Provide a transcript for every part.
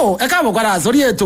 tó ẹ káàbọ̀ padà sórí ètò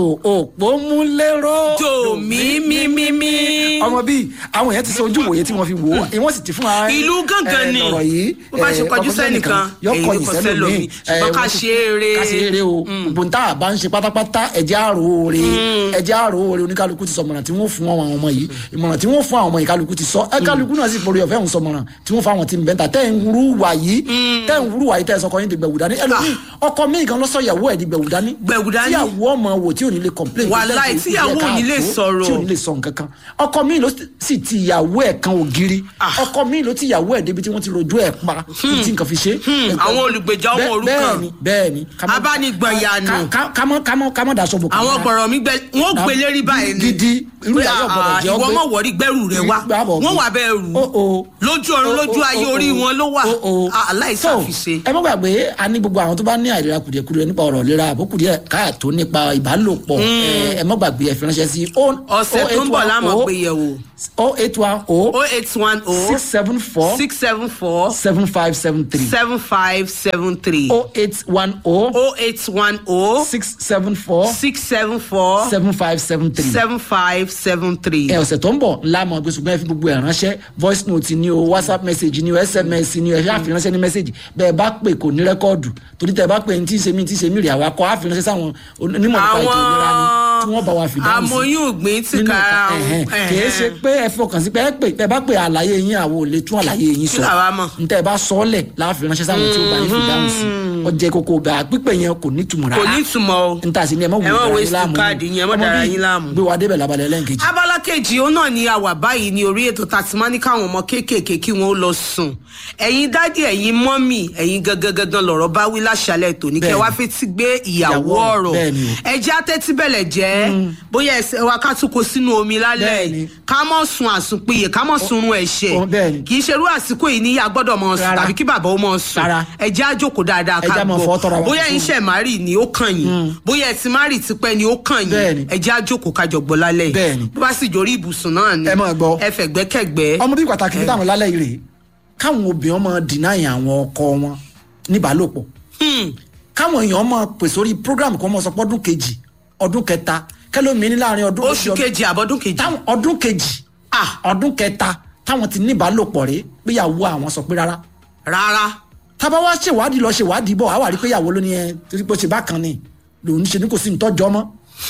òpómúléró. jò mí mí mí mí. ọmọ bíi àwọn èèyàn ti sọ ojú ìwòye tí wọ́n fi wò ó wọ́n sì ti fún wa. ìlú gángan ni ọ̀rọ̀ yìí bó bá ṣe kọjú sẹ́nìkan yọkọ èyí kò sẹ́lòmíì ṣùgbọ́n ká ṣe eré. ká ṣe eré o gbòǹtà àbá ń ṣe pátápátá ẹ̀jẹ̀ àrò oore ẹ̀jẹ̀ àrò oore oníkálukú ti sọ mọ̀ràn tí wọ́n fún àwọn ọmọ yìí ìmọ̀ràn tí wọ́n fún àwọn ọmọ yìí kálukú ti sọ ẹ kálukú náà sì forí ọ̀fẹ́ ń sọ mọ̀ràn tí wọ́n fún àwọn tí ń bẹ́ńtà tẹ́ ń wúrú wà yìí tẹ́ ń wúrú wà yìí tẹ́ ẹ sọkọ yín ti gbẹ̀wù dání ẹlòmíì ọkọ mi gan lọ́sọ̀ ìyàwó ẹ̀ di gbẹ̀wù dání Gbẹ̀wù dání. tíyàwó ọmọ wò tí ò ní lè complain Wàláì, tí tíyàwó ò ní lè sọ̀rọ̀. tí ò ní lè sọ nǹkan kan ọkọ mi ló sì ti ìyàwó ẹ̀ kan ògiri Ah. ọkọ mi ló ti ìyàwó ẹ̀ débi tí wọ́n ti rojú ẹ̀ pa tí nǹkan fi ṣe. àwọn olùgbèjà ọmọ Bẹ́ẹ̀- òrukàn. bẹ́ẹ̀ni bẹ́ẹ̀ni ká má- Abánigbọ̀nyànù. ká- ká- ká má- ká má- ká má daṣọ bò àwọn gbọ̀rọ̀ mi gbẹ wọ́n gbé lérí báyìí ni. gidi irú Pé, ìyàwó ọ̀gbọ̀dọ̀ ah, jẹ́ ìwọ ọgbẹ́ mọ̀ wọ̀rí gbẹ́rù rẹ wá Gbàbọ̀ wọ́n gbé. wà bẹ́ẹ̀ rù Ó, ó. lójú ọ̀run Ó, lójú ó, ayé ó, orí ó. wọn ló wà Ó, ó. Ah, aláìsàfiṣe. So, ẹ má gbàgbé a ní gbogbo àwọn tó bá ní àìlera kùdìẹ̀kudiẹ nípa ọ̀rọ̀ ìlera àbókùdìẹ̀ káàtó nípa ìbálòpọ̀ ẹ ẹ má gbàgbé ẹ fi ránṣẹ́ sí ọ̀sẹ̀ tó ń bọ̀ láàmú gbé yẹ̀wò o eight one o o eight one o six seven four six seven four seven five seven three seven five seven three o eight one o o eight one o six seven four six seven four seven five seven three. seven five seven three. ẹ ọ̀sẹ̀ tó ń bọ̀ ńlá mọ̀ gbé ṣùgbọ́n ẹ fi gbogbo ẹ̀ ránṣẹ́ voice note ni o whatsapp message ni o sms ni o ẹ fi àfiránṣẹ́ ní message bẹ́ẹ̀ bá pè kò ní rẹ́kọ́ọ̀dù torí tẹ́ ẹ bá pè ní tí ń ṣe mí tí ń ṣe mí rè àwa kọ́ àfiránṣẹ́ sáwọn onímọ̀ nípa ètò ìlera ni tí wọ́n bá wa fi dáhùn sí amóyún ògbìn tí nínú kára ọ̀kan, ẹ̀hẹ́n. wọn. kìí ṣe pé ẹ fọkàn sí pé ẹ pè ẹ bá pè àlàyé yín àwọn ò lè tún àlàyé yín sọ Kí làwa mọ̀? ntẹ ẹ bá sọ ọ lẹ láàfin ránṣẹ́ sáwọn tí ó bá yín fi dáhùn sí ọjẹ kókó bá a pípẹ yẹn kò ní túmọ̀ kò rárá ní ìtumọ̀ o. nta sí ni ẹ má wù Ẹ má dára waste yín láàmú káàdì yín, ẹ má Ọmọ dára bíi yín láàmú. gbé wa débẹ̀ labalẹ̀ lẹ́ǹkejì. abala kejì òun náà ni a wà báyìí ní orí ètò tàtìmọ́ káwọn ọmọ kéékèèké kí wọ́n ó lọ sùn ẹ̀yin dádì ẹ̀yin mọ́mì ẹ̀yin gangan gangan lọ̀rọ̀ bá wí láṣálẹ̀ tòní kẹ́ Bẹ́ẹ̀ni. wá fetí gbé ìyàwó Ìyàwó, ọ̀rọ̀ bẹ́ẹ̀ni o. ẹjẹ́ atẹ́tí bẹ̀lẹ̀ jẹ́ bóyá ẹsẹ̀ wa ká tún kó sínú omi lálẹ́ Bẹ́ẹ̀ni. yìí ká mọ̀ sun àsùnpìyè ká mọ̀ sunrun ẹ̀ṣẹ̀ o, bẹ́ẹ̀ni. kì í ṣerú àsìkò yìí ní a gbọ́dọ̀ mọ̀ sùn Rárá. tàbí kí bàbá ó mọ̀ sùn Rárá. ẹjẹ́ àjòkó dáadáa Ẹ ká jẹ́ á máa fọwọ́ tọ́ra gbọ́ wa bóyá fún. ẹ̀yin ṣẹ̀ márì ni ó kàn yín bóyá ẹ ti márì tipẹ́ ni ó kàn Bẹ́ẹ̀ni. yín ẹjẹ́ àjòkó kájọ gbọ́ lálẹ́ yìí Bẹ́ẹ̀ni. bó bá sì jórí ibùsùn náà ni Ẹ máa gbọ́. ẹ fẹ̀gbẹ́kẹ̀gbẹ́ ọmọ bíi pàtàkì níta àwọn lálẹ́ yìí rèé káwọn obìnrin máa dìnáyì àwọn ọkọ wọn níbàálòpọ̀ Hmm. káwọn èèyàn máa pè sórí program kan máa sọ pé ọdún kejì ọdún kẹta kẹlómi ní láàrin ọdún oṣù kejì àbọ̀dún kejì táwọn ọdún kejì Ah. ọdún kẹta táwọn ti níbàálòpọ̀ rèé péyàwó àwọn sọ pé rárá rárá tábà wá ṣèwádìí lọ ṣèwádìí bọ̀ àwa rí péyàwó ló ní ẹ torí pé ó ṣe bákan ni lòun ṣe ní kò sí nítọ́jọ́ mọ́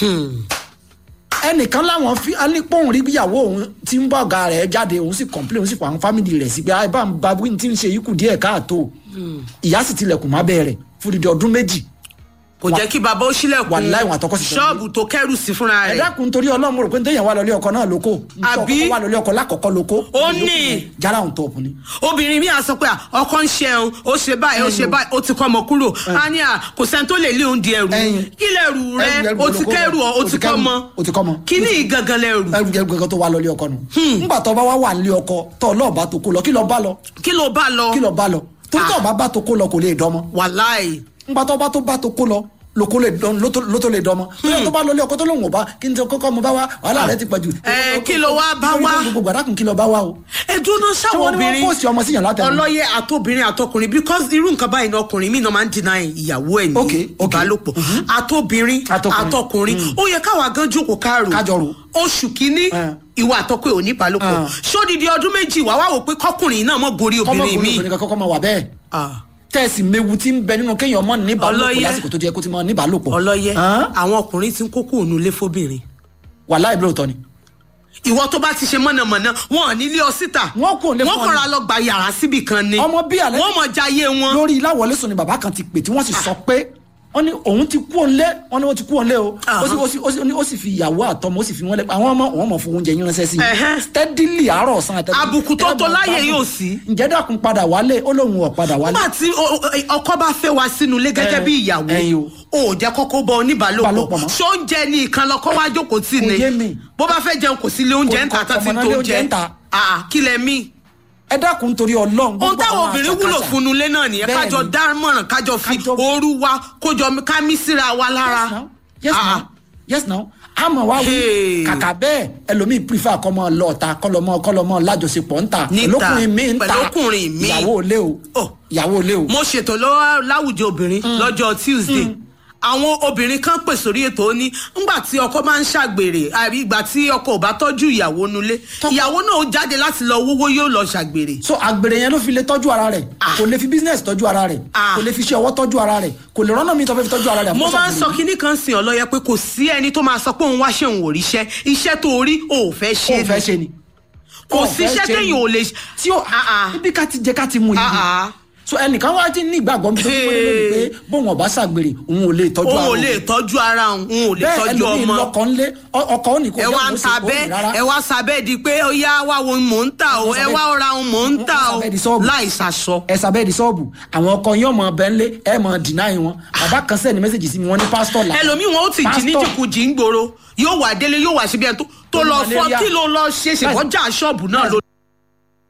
ẹnìkan láwọn fi alípòhùn rí bíyàwó òun tí ń bá ọ̀gá rẹ̀ jáde òun sì kọ̀ǹpilẹ̀ òun sì pa àwọn fámìlì rẹ̀ sí pé ẹ bá ń ba wí tí ń ṣe ikú díẹ̀ káàtó ìyá sì tilẹ̀kùn má bẹ́ẹ̀ rẹ̀ fún dídí ọdún méjì kò jẹ́ kí bàbá ó sílẹ̀kùn Wàláì, wọn àtọkọ sì jọ ṣọ́ọ̀bù tó kẹ́rù sí fúnra ẹ rẹ̀ dákun torí ọlọ́run mo rò pé téèyàn wà lọlé ọkọ náà lóko Àbí? ọkọ wà lọlé ọkọ lákọ̀ọ́kọ́ lóko Ó ní. jára òun tọ̀ọ̀pù ni. obìnrin mi à sọ pé à, ọkọ ń ṣẹun ó ṣe báyìí ó ṣe báyìí ó ti kọ́ ọmọ kúrò á ní à kò sẹ́ni tó lè lé oúnjẹ ẹrù Ẹyin. kí lẹ̀rù rẹ Ẹrù ó ti lóko kẹ́rù ọ ó ti kọ́ ọmọ ó ti kọ́ ọmọ. kí ní ìgangan lẹ̀rù ẹrù jẹ gbẹgàn tó wà lọlé ọkọ nù. nígbà tó bá wà lé ọkọ tó ọlọ́ọ̀bá tó kó lọ kí lọ bá lọ kí ló bá lọ kí lọ bá lọ torí tó ọba bá tó kó lọ kò lè dọmọ wàláì nígbà tó bá tó bá tó kó lọ lóko lè dán ló tó ló tó lè dọmọ torí tó bá lọlé ọkọ tó lóun ò bá kí n tó kọ́kọ́ mo bá wá wàhálà rẹ ti pọ̀ jù. Ẹ, kí ló wá bá wá? gbogbo gbàdákùn kí lọ bá wá o. ẹdúná ṣé sáwọn wọ́n ní wọ́n obìnrin pòsì ọmọ síyàn látẹnu. ọlọ́yẹ àtobìnrin àtọkùnrin because irú nǹkan báyìí ní ọkùnrin mi náà máa ń deny ìyàwó ẹ̀ ní Okay, okay. ìbálòpọ̀ àtobìnrin Àtọkùnrin. àtọkùnrin ó yẹ káwa gan jókòó káàrò Kájọ rò. oṣù kínní Eh. ìwà àtọkùn ò ní ìbálòpọ̀ Ah. sódìdí ọdún méjì wà wá wò pé kọkùnrin náà mọ̀ gorí obìnrin kọ́mọkùnrin mi obìnrin kan kọ́kọ́ máa wà bẹ́ẹ̀ Ah. tẹ́ẹ̀sì mewu tí ń bẹ nínú kéèyàn mọ́ níbàálòpọ̀ Ọlọ́yẹ. lásìkò tó jẹ́ kó ti mọ́ níbàálòpọ̀. ọlọ́yẹ Hàn? àwọn ọkùnrin ti ń kókó òun lé fóbìnrin wà láì bí lóòótọ́ ni. ìwọ tó bá ti ṣe mọ̀nàmọ́ná wọn ò ní lé ọ síta Wọ́n kò lè fún ọ wọ́n ní- kọ́ra lọ gba yàrá síbì kan ni ọmọ bí alẹ́ wọ́n mọ̀ jayé wọn lórí láwọlẹ́sùn ni bàbá kan ti pè tí wọ́n sì sọ pé wọ́n ní òun ti kú òǹlé wọ́n ní wọ́n ti kú òǹlé o ó sì ó sì ó sì ó sì fi ìyàwó àtọmọ ó sì fi wọ́n lẹ àwọn ọmọ òun mọ̀ fún oúnjẹ yín ránṣẹ́ sí Ẹ̀hẹ́. i steadily àárọ̀ ọ̀sán àtẹ̀tẹ̀ Àbùkù tó tó láyè yóò sí. ǹjẹ́ dàkún padà wálé ó lóun ò padà wálé nígbà tí o- o- ọkọ bá fẹ́ wá sínú ilé gẹ́gẹ́ Ẹ, bí ìyàwó ẹyin o. o ò jẹ́ kọ́kọ́ bọ Ìbálòpọ̀ oníbàálòpọ̀ mọ́. ṣóúnjẹ ní ìkan lọ́kọ́ wá jókòó tì Kò ní yé mi. bó bá fẹ́ jẹun kò sí ilé oúnjẹ Kò- ń ta kò- tá ti kò mọ̀ tó náà lé oúnjẹ jẹ ń ta. Ah, kí lẹ mí. ẹ dákun torí Ọlọ́run ohun gbogbo táwọn àwọn obìnrin wúlò àṣàkáṣà. fún un lé náà nìyẹn Bẹ́ẹ̀ni. kájọ dámọ̀ràn kájọ fi Kájọ- ooru wa kójọ ká mí síra wa lára. yes now yes Ah, now yes now àmọ́ wá wí Hey. kàkà bẹ́ẹ̀ ẹlòmíì prefer kọ́mọ lọ́ọ̀ta kọ́lọ́mọ kọ́lọ́mọ lájọṣepọ̀ ńta Níta, pẹ̀lọ́kùnrin mi ńta pẹ̀lọ́kùnrin mi. ìyàwó ilé o Oh. ìyàwó ilé o. mo ṣètò lọ́wọ́ láwùjọ obìnrin lọ́jọ́ tuesday àwọn obìnrin kan pè sórí ètò ó ní ńgbà tí ọkọ máa ń ṣàgbèrè àbí ìgbà tí ọkọ ò bá tọ́jú ìyàwó nulẹ̀ Tọ́kọ- ìyàwó náà ó jáde láti lọ wówó yóò lọ ṣàgbèrè. so àgbèrè yẹn ló fi lè tọ́jú ara rẹ̀ kò lè fi business tọ́jú ara rẹ̀ Ah. kò lè fi iṣẹ́ ọwọ́ tọ́jú ara rẹ̀ kò lè rọ́nà mi tó fẹ́ fi tọ́jú ara rẹ̀ mo àfọwọ́sọ máa ń sọ àgbèrè. kinní kan sìn ọlọ́yẹ pé kò sí ẹni tó máa sọ pé òun wá ṣe òun ò ríṣẹ́ iṣẹ́ tó rí ò fẹ́ ṣe ó fẹ́ ni. ṣe ni kò Ó sí fẹ́ iṣẹ́ ṣe ni. téèyàn ò lè tí ó Ah, ah. ibi ká ti jẹ ká ti mu yìí Ah, ah. so ẹnìkan wá ti ní ìgbàgbọ́ mi tó fi wọlé lónìí pé bóun ọba ṣàgbèrè òun ò lè tọ́jú òun ara ò òun. lè tọ́jú ara òun òun ò lè bẹ́ẹ̀ tọ́jú ẹlòmíì ọmọ lọkọ ńlé ọ- ọkọ ò ní kó ẹ jẹ́ wá kó ń ṣe ta kó bẹ́ẹ̀ ní rárá ẹ wá sábẹ́ di pé ó yá wá wo mò ń tà o Wọ́n ẹ sábẹ́- wá ra ohun mò ń tà wọ́n o sábẹ́ di ṣọ́ọ̀bù. láì sàṣọ. ẹ sábẹ́ di ṣọ́ọ̀bù àwọn ọkọ yín ọmọ ọbẹ̀ ńlé ẹ mọ dìnáì wọn bàbá kan sẹ́ni mẹ́sẹ̀gì sí mi wọ́n ní pásítọ̀ là ẹlòmíì wọn ó ti jí ní Pásítọ̀. jìkùjì ń gbòòrò yóò wà délé yóò wà síbi ẹni tó- tó Tó ní lọ fọ malaria. kí ló lọ ṣe ṣèkọjá ṣọ́ọ̀bù náà ló